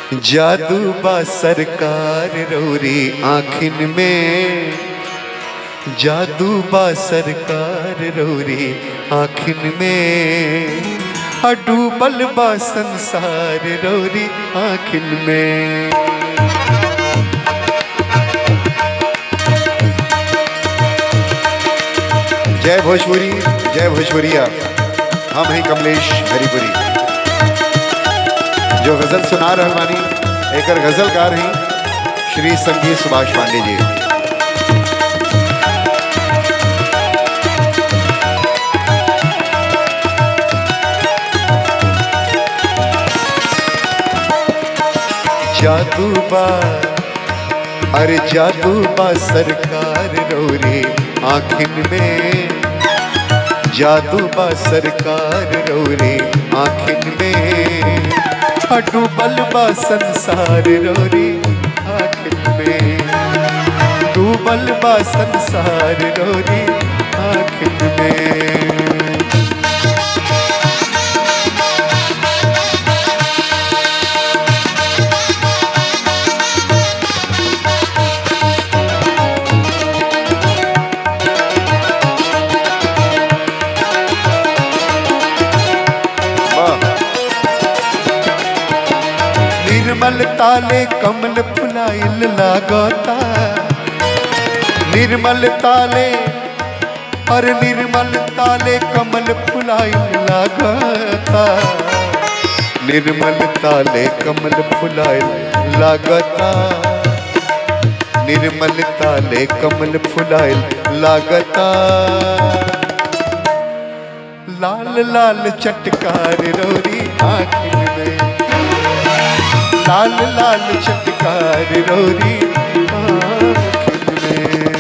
जादू बा सरकार रौरी आखिन में जादू बा सरकार रौरी आखिन में आ डूबल बा संसार रौरी आखिन में जय भोजपुरी जय भोजपुरिया हम हैं कमलेश हरिपुरी जो गजल सुना रहल बानी एकर गजलकार हैं श्री संगीत सुभाष पांडे जी जादू बा अरे जादू बा सरकार रोरी आखिन में जादू बा सरकार रोरी आखिन में डूबल बा संसार रोरी आखिन में डूबल बा संसार रोरी आखिन में वाह निर्मल ताले कमल फुलाइल लागता निर्मल ताले और निर्मल ताले कमल फुलाइल लागता निर्मल ताले कमल फुलाइल लागता निर्मल ताले कमल फुलाइल लागता लाल लाल चटकार रोरी आखिर में लाल लाल चटकार रोरी आखिर में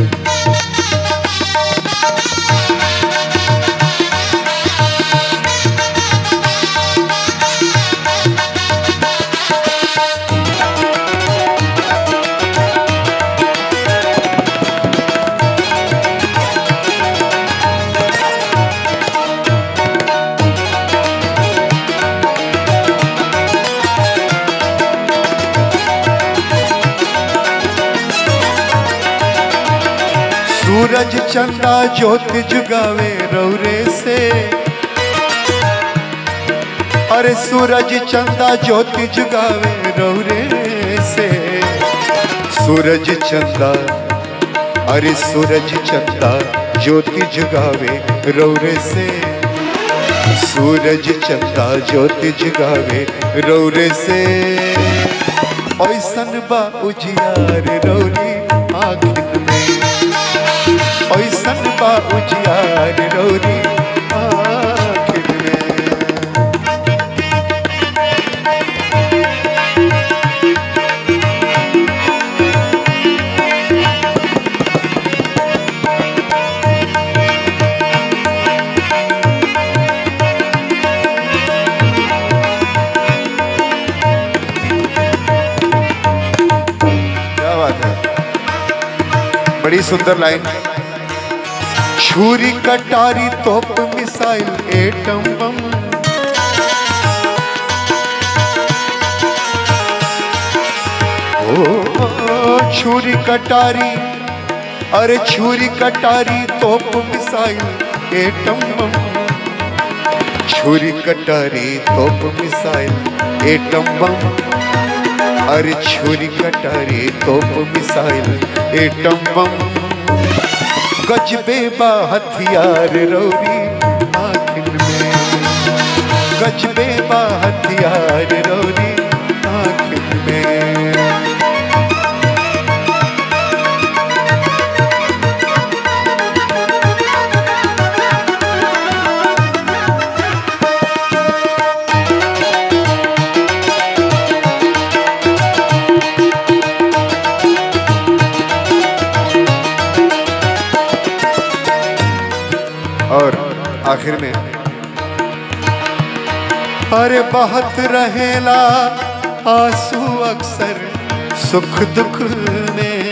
सूरज चंदा ज्योति जुगावे रौरे से अरे सूरज चंदा ज्योति जुगावे रौरे से सूरज चंदा अरे सूरज चंदा ज्योति जुगावे रौरे से सूरज चंदा ज्योति जुगावे रौरे से ऐसन बा उजियार रौरी आखिर में ऐसन बा उजियार रौरी आखिर में क्या बात है बड़ी सुंदर लाइन छुरी कटारी तोप मिसाइल एटम बम ओ छुरी कटारी अरे छुरी कटारी तोप मिसाइल एटम बम छुरी कटारी तोप मिसाइल एटम बम अरे छुरी कटारी तोप मिसाइल एटम बम गजबे बा हथियार रौरी आखिर में गजबे बा हथियार रौरी आखिर में और आखिर में अरे बहुत रहेला आंसू अक्सर सुख दुख में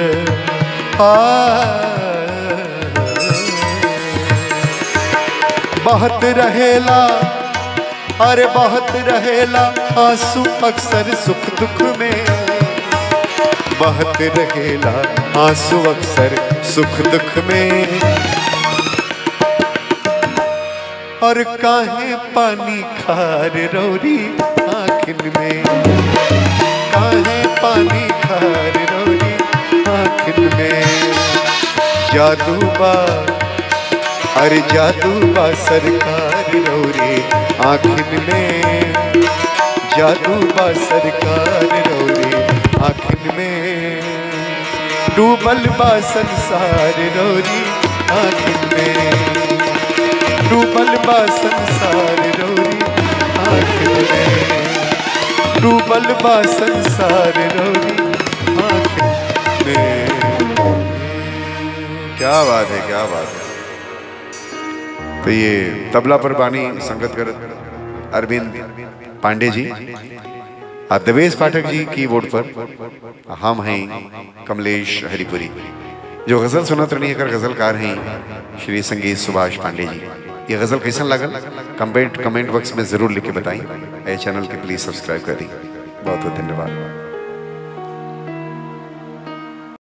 आ बहुत रहेला अरे बहुत रहेला आंसू अक्सर सुख दुख में बहुत रहेला आंसू अक्सर सुख दुख में और काहे पानी खार रौरी आखिन में काहे पानी खार रौरी आखिन में जादू बा अरे जादू बा सरकार रौरी आखिन में जादू बा सरकार रौरी आखिन में डूबल बा संसार रौरी आखिन में डूबल बा संसार रौरी आखिन में डूबल बा संसार रौरी आखिन में क्या बात है क्या बात है तो ये तबला पर बानी संगत कर अरविंद पांडे जी और देवेश पाठक जी कीबोर्ड पर हम हैं कमलेश हरिपुरी जो गजल सुनत रही कर गजलकार हैं श्री संगीत सुभाष पांडे जी ये गजल कैसन लगल कमेंट कमेंट बॉक्स में जरूर लिख के बताएं ए चैनल के प्लीज सब्सक्राइब कर दी बहुत बहुत धन्यवाद